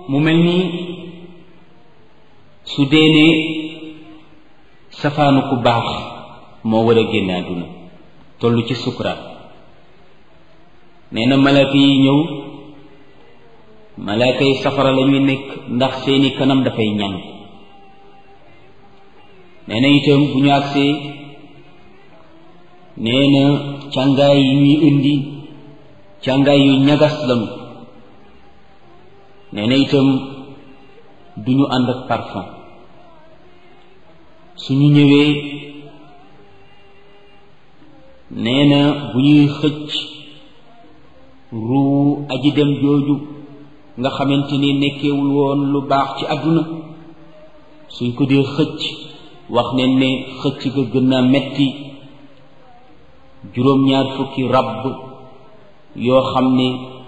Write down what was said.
mu mel ni su dee ne safaanu ku baax moo war a génn àdduna toll ci sukuraat nee na malaaka yi ñëw malaaka yi safara la ñuy nekk ndax seeni kanam dafay ñàng nee na itam bu ñu agsee nee na càngaay yi ñuy indi càngaay yu ñagas lañu nee na itam du ñu ànd ak parfum suñu ñëwee nee na bu ñuy xëcc ruu aji dem jooju nga xamante ni nekkewul woon lu baax ci àdduna suñ ko dee xëcc wax ne ne xëcc ga gën a metti juróom-ñaar fukki ràbb yoo xam ne